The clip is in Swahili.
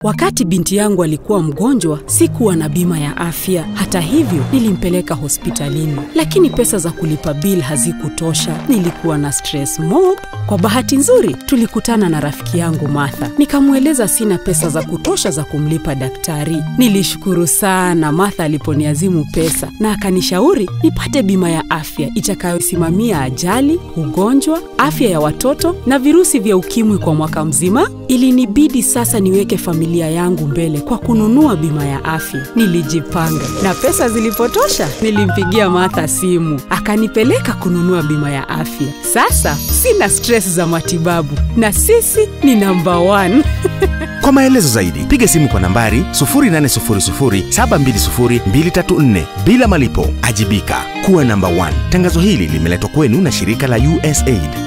Wakati binti yangu alikuwa mgonjwa, sikuwa na bima ya afya. Hata hivyo, nilimpeleka hospitalini, lakini pesa za kulipa bil hazikutosha. Nilikuwa na stress mob. Kwa bahati nzuri, tulikutana na rafiki yangu Martha. Nikamweleza sina pesa za kutosha za kumlipa daktari. Nilishukuru sana Martha aliponiazimu pesa na akanishauri nipate bima ya afya itakayosimamia ajali, ugonjwa, afya ya watoto na virusi vya ukimwi kwa mwaka mzima. Ilinibidi sasa niweke familia yangu mbele kwa kununua bima ya afya. Nilijipanga na pesa zilipotosha, nilimpigia Martha simu akanipeleka kununua bima ya afya. Sasa sina stress za matibabu na sisi ni namba one. Kwa maelezo zaidi piga simu kwa nambari 0800720234 bila malipo. Ajibika kuwa namba 1. Tangazo hili limeletwa kwenu na shirika la USAID.